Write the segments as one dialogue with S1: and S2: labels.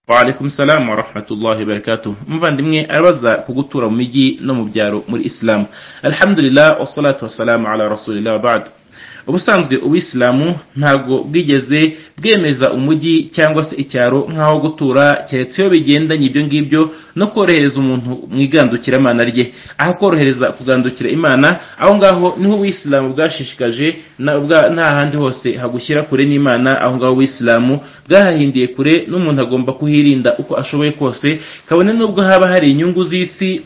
S1: waalaikum salamu warahmatullahi barakatuh umuvandimwe arabaza ku gutura mu mijyi no mu byaro muri isilamu alhamdulillah wasalatu wasalamu ala rasulillah wabadu ubusanzwe ubuyisilamu ntabwo bwigeze bwemeza umujyi cyangwa se icyaro nk'aho gutura keretse iyo bigendanye ibyo ngibyo no korohereza umuntu mu igandukiramana rye aho korohereza kugandukira imana aho ngaho niho ubuyisilamu bwashishikaje nta handi hose hagushyira kure n'imana aho ngaho ubuyisilamu bwahahindiye kure n'umuntu agomba kuhirinda uko ashoboye kose kabone n'ubwo haba hari inyungu z'isi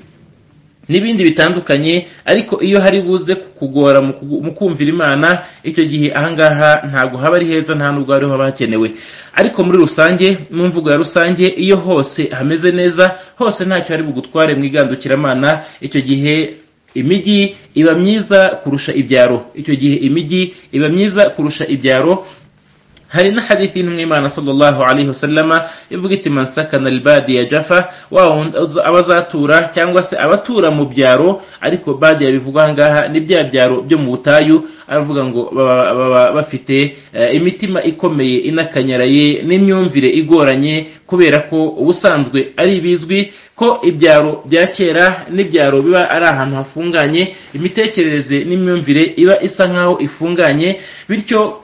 S1: n'ibindi bitandukanye ariko iyo hari buze kukugora mu kumvira imana icyo gihe ahangaha ntabwo haba ari heza nta nubwo hariho haba hakenewe ariko muri rusange mu mvugo ya rusange iyo hose hameze neza hose ntacyo hari bugutware mu igandukiramana icyo gihe imijyi iba myiza kurusha ibyaro icyo gihe imijyi iba myiza kurusha ibyaro hari na hadithi y'intumwimana sallallahu alaihi wasallama ivuga iti man sakana albadiya jafa wa abazatura cyangwa se abatura mu byaro ariko badiya bivugwa ngaha ni bya byaro byo mu butayu aravuga ngo baba bafite imitima ikomeye inakanyaraye n'imyumvire igoranye kubera ko ubusanzwe ari bizwi ko ibyaro bya kera n'ibyaro biba ari ahantu hafunganye imitekerereze n'imyumvire iba isa nk'aho ifunganye bityo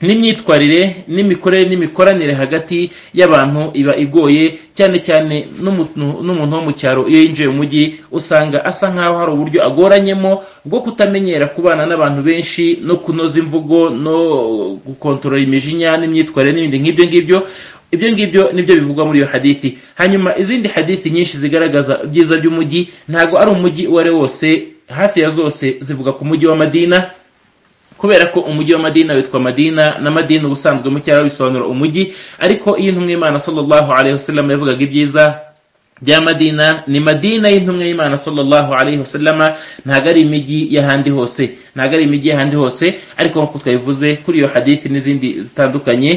S1: n'imyitwarire n'imikorere n'imikoranire hagati y'abantu iba igoye cyane cyane n'umuntu wo mu cyaro iyo yinjiye mu mujyi usanga asa nk'aho hari uburyo agoranyemo bwo kutamenyera kubana n'abantu benshi no kunoza imvugo no gukontorora imijinya n'imyitwarire n'ibindi nk'ibyo ngibyo ibyo ngibyo nibyo bivugwa muri iyo hadithi hanyuma izindi hadithi nyinshi zigaragaza ibyiza by'umujyi ntabwo ari umujyi uwo ari wose hafi ya zose zivuga ku mujyi wa madina kubera ko umujyi wa madina witwa madina na madina ubusanzwe mu cyaro bisobanura umujyi ariko iyo intumwa y'imana sallallahu alaihi wasallam yavugaga ibyiza bya madina ni madina y'intumwa y'imana sallallahu alaihi wasallam ntabwo ari imijyi y'ahandi hose ntabwo ari imijyi y'ahandi hose ariko nk'uko twabivuze kuri iyo hadithi n'izindi zitandukanye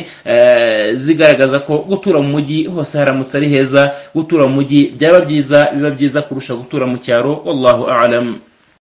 S1: zigaragaza ko gutura mu mujyi hose haramutse ari heza gutura mu mujyi byaba byiza biba byiza kurusha gutura mu cyaro wallahu a'lam